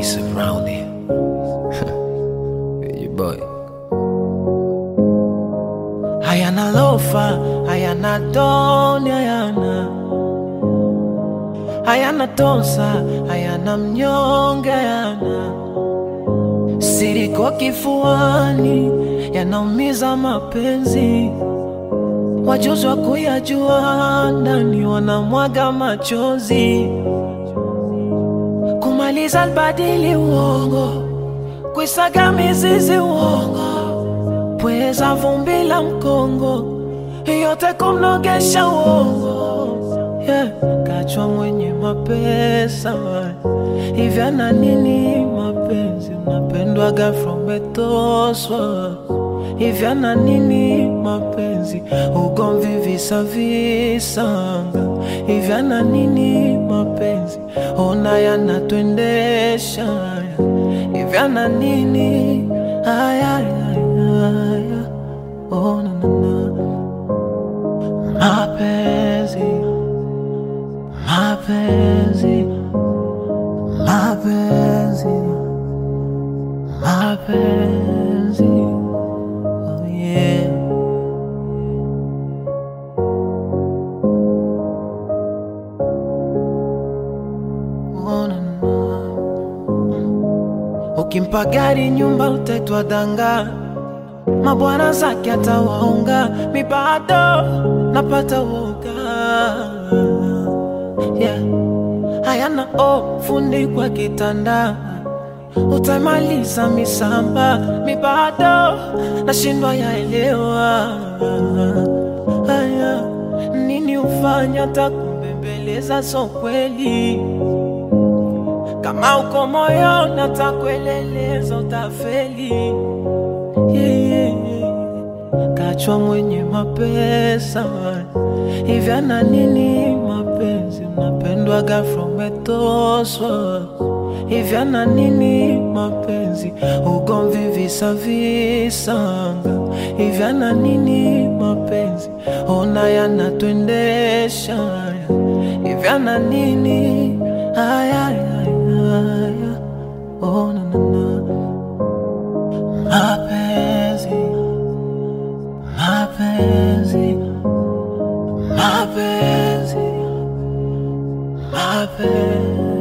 He's around here. you boy. hayana lofa, hayana doni, hayana hayana tosa, hayana mnyonge, hayana siriko kifuani, yanaumiza mapenzi. Wajuzi wa kuyajua ndani wanamwaga machozi, kumaliza albadili uongo, kuisaga mizizi uongo pweza vumbi la mkongo yote kumnogesha uongo yeah. Kachwa mwenye mapesa hivi ana nini mapenzi unapendwaga from etoswa hivi ana nini mapenzi ugomvi visa visanga hivi ana nini mapenzi ona yanatwendesha hivi ana nini aya, aya, aya. Oh, na, na, na. Mapenzi, mapenzi, mapenzi, mapenzi. Oh, yeah. Oh, na, na. Ukimpa gari nyumba utaitwa danga, mabwana zake atawaunga, mi bado napata woga yeah. Hayana o fundi kwa kitanda, utamaliza misamba, mi bado nashindwa yaelewa haya nini ufanya takumbembeleza, so kweli kama uko moyo natakueleleza utafeli yeah, yeah, yeah. Kachwa mwenye mapesa hivi ana nini mapenzi unapendwaga from etoswa hivi ana nini mapenzi ugomvi visa visanga hivi ana nini mapenzi ona yanatwendesha hivi ana nini aya, aya, aya. Oh, na, na, na. Mapenzi, mapenzi, mapenzi, mapenzi.